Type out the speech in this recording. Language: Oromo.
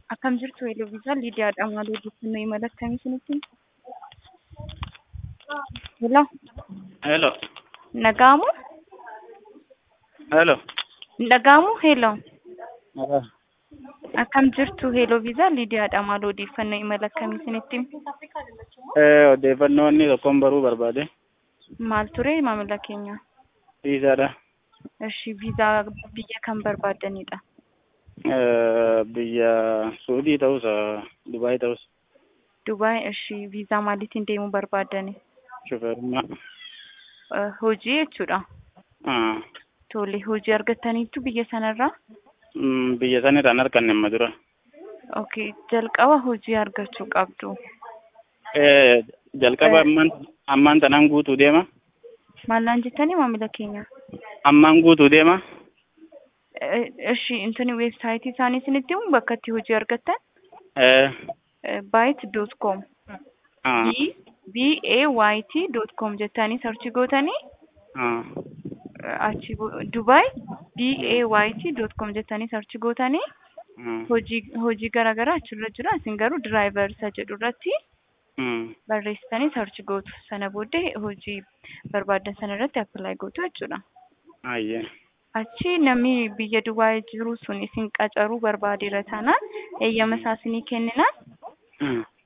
Akkam jirtu Eloviisaa Liidiyaadha. Maal odeeffannoo imala akkamii isinitti? Hello. Hello. Nagaamu? Hello. Nagaamu? Hello. Nagaa. Akkam jirtu Eloviisaa Liidiyaadha. Maal odeeffannoo imala akkamii isinitti? Eh, odeeffannoo inni tokkoon baruu barbaade. Maal ture maamila keenya? Viisaadha. Ishi viizaa biyya kan barbaaddanidha? Eh, biyya Suudii ta'us, Dubaay ta'us, Dubaay ishi viizaa maaliitiin deemuu barbaaddani? shufeerummaa. Eh, Hojii jechuudha. Ah, Tole hojii argattaniittu biyya sanarraa? mm, biyya san irraan arganne amma dura. Okay, jalqaba hojii argachuu qabdu. Eh, jalqaba ammaan ammaan tanaan guutuu deema. Maallaan jettanii maamila keenya? Ammaan guutuu deema. Eh, Ishi intani weebsaayitii isaanii isinitti himu bakka itti hojii argattan? Eh, byte.com ah, b a y t dot com jettanii sarchi gootanii ah, achi go- Dubai b a y t dot com jettanii sarchi gootanii ah, hojii hojii garaagaraa achirra jira isin garuu diraayivar isa jedhu irratti mm, barreessitanii sarchi gootu sana booddee hojii barbaaddan sana irratti appilaayi gootu jechuudha. ayyee. Achi namni biyya Dubaay jiru sun isin qacaruu barbaadeera taanaan eeyyama isaa isinii kenninaan Mm,